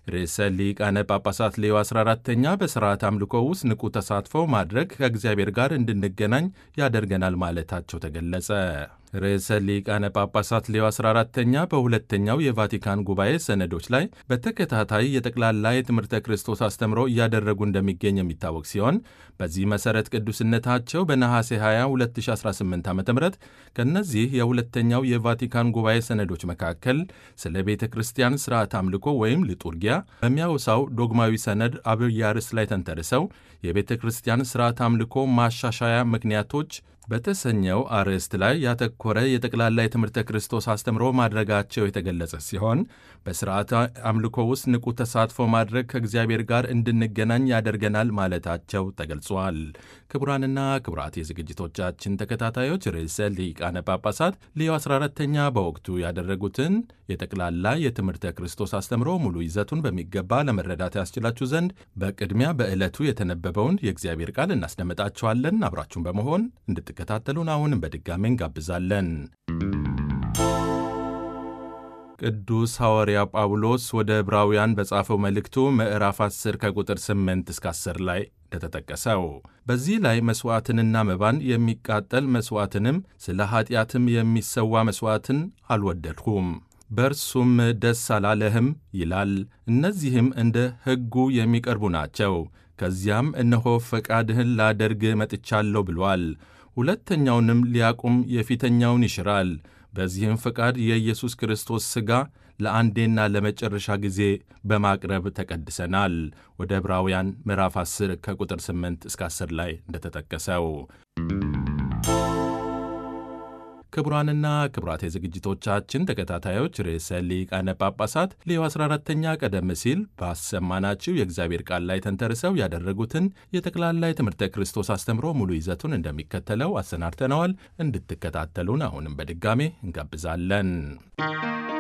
ርዕሰ ሊቃነ ጳጳሳት ሌዮ 14ተኛ በሥርዓት አምልኮ ውስጥ ንቁ ተሳትፎ ማድረግ ከእግዚአብሔር ጋር እንድንገናኝ ያደርገናል ማለታቸው ተገለጸ። ርዕሰ ሊቃነ ጳጳሳት ሌዮ 14ተኛ በሁለተኛው የቫቲካን ጉባኤ ሰነዶች ላይ በተከታታይ የጠቅላላ የትምህርተ ክርስቶስ አስተምሮ እያደረጉ እንደሚገኝ የሚታወቅ ሲሆን በዚህ መሠረት ቅዱስነታቸው በነሐሴ 20 2018 ዓ ም ከእነዚህ የሁለተኛው የቫቲካን ጉባኤ ሰነዶች መካከል ስለ ቤተ ክርስቲያን ሥርዓት አምልኮ ወይም ሊጡርጊያ በሚያወሳው ዶግማዊ ሰነድ አብይ ርዕስ ላይ ተንተርሰው የቤተ ክርስቲያን ሥርዓት አምልኮ ማሻሻያ ምክንያቶች በተሰኘው አርዕስት ላይ ያተኮረ የጠቅላላ የትምህርተ ክርስቶስ አስተምሮ ማድረጋቸው የተገለጸ ሲሆን በሥርዓተ አምልኮ ውስጥ ንቁ ተሳትፎ ማድረግ ከእግዚአብሔር ጋር እንድንገናኝ ያደርገናል ማለታቸው ተገልጿል። ክቡራንና ክቡራት የዝግጅቶቻችን ተከታታዮች ርዕሰ ሊቃነ ጳጳሳት ሌዮ 14ተኛ በወቅቱ ያደረጉትን የጠቅላላ የትምህርተ ክርስቶስ አስተምሮ ሙሉ ይዘቱን በሚገባ ለመረዳት ያስችላችሁ ዘንድ በቅድሚያ በዕለቱ የተነበበውን የእግዚአብሔር ቃል እናስደምጣችኋለን። አብራችሁን በመሆን እንድትከታተሉን አሁንም በድጋሚ እንጋብዛለን። ቅዱስ ሐዋርያ ጳውሎስ ወደ ዕብራውያን በጻፈው መልእክቱ ምዕራፍ 10 ከቁጥር 8 እስከ 10 ላይ እንደተጠቀሰው በዚህ ላይ መሥዋዕትንና መባን የሚቃጠል መሥዋዕትንም ስለ ኀጢአትም የሚሰዋ መሥዋዕትን አልወደድሁም በእርሱም ደስ አላለህም ይላል። እነዚህም እንደ ሕጉ የሚቀርቡ ናቸው። ከዚያም እነሆ ፈቃድህን ላደርግ መጥቻለሁ ብሏል። ሁለተኛውንም ሊያቁም የፊተኛውን ይሽራል። በዚህም ፈቃድ የኢየሱስ ክርስቶስ ሥጋ ለአንዴና ለመጨረሻ ጊዜ በማቅረብ ተቀድሰናል። ወደ ዕብራውያን ምዕራፍ 10 ከቁጥር 8 እስከ 10 ላይ እንደተጠቀሰው ክቡራንና ክቡራት የዝግጅቶቻችን ተከታታዮች ርዕሰ ሊቃነ ጳጳሳት ሌዮ 14ተኛ ቀደም ሲል ባሰማናችሁ የእግዚአብሔር ቃል ላይ ተንተርሰው ያደረጉትን የጠቅላላ የትምህርተ ክርስቶስ አስተምሮ ሙሉ ይዘቱን እንደሚከተለው አሰናድተነዋል። እንድትከታተሉን አሁንም በድጋሜ እንጋብዛለን።